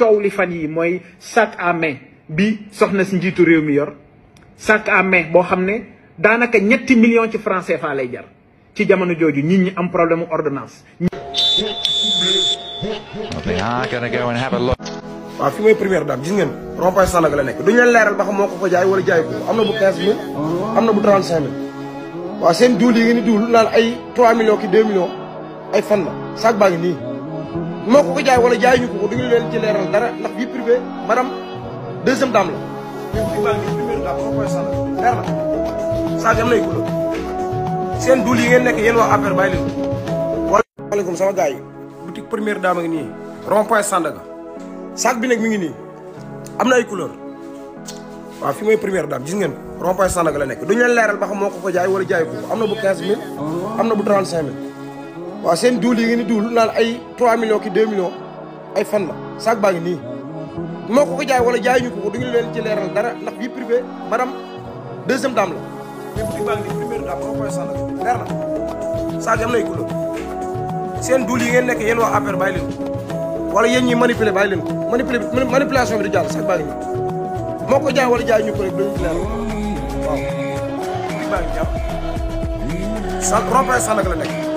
coow li fan yi mooy sac à main bi soxna si njiitu réew mi yor sac à main boo xam ne daanaka ñetti millions ci franc CFA lay jar ci jamono jooju nit ñi am problème ordonnance. They are going to go and have a look. waaw fi mooy première dame gis ngeen rond-point Sandaga la nekk duñu leen leeral ba xam moo ko ko jaay wala jaay ko am na bu 15000 am na bu 35000 waaw seen duul yi ngeen di duul naan ay 3 millions ki 2 millions ay fan la sac baa ngi nii moo ko ko jaay wala jaay ñu ko ko duñu leen ci leeral dara ndax vie privée madame deuxième dame la mais fii baa ngi nii première dame rond-point Sandaga leer na sac am nay couleur seen duul yi ngeen nekk yéen waa affaire bàyyi leen wala maaleykum sama gars yi boutique première dame a ngi nii rond-point Sandaga sac bi nag mi ngi nii am na ay couleur waaw fi mooy première dame gis ngeen rond-point Sandaga la nekk duñu leen leeral ba xam moo ko ko jaay wala jaay ko am na bu 15000 am na bu 35000 waaw seen duul yi ngeen di duul naan ay 3 millions ki 2 millions ay fan la sac baa ngi nii moo ko ko jaay wala jaay ñu ko ko duñu leen ci leeral dara ndax vie privée madame deuxième dame la mais boutique baa ngi nii première dame rond-point Sandaga leer na sac am na ay couleur seen duul yi ngeen nekk yéen waa affaire bàyyi leen wala yéen ñi manipuler bàyyi leen ko manipuler manipulation bi di jàll sax baa ngi nii moo ko jaay wala jaay ñu ko rek dañu ci leer waaw baa ngi jàpp sa rond-point Sandaga la nekk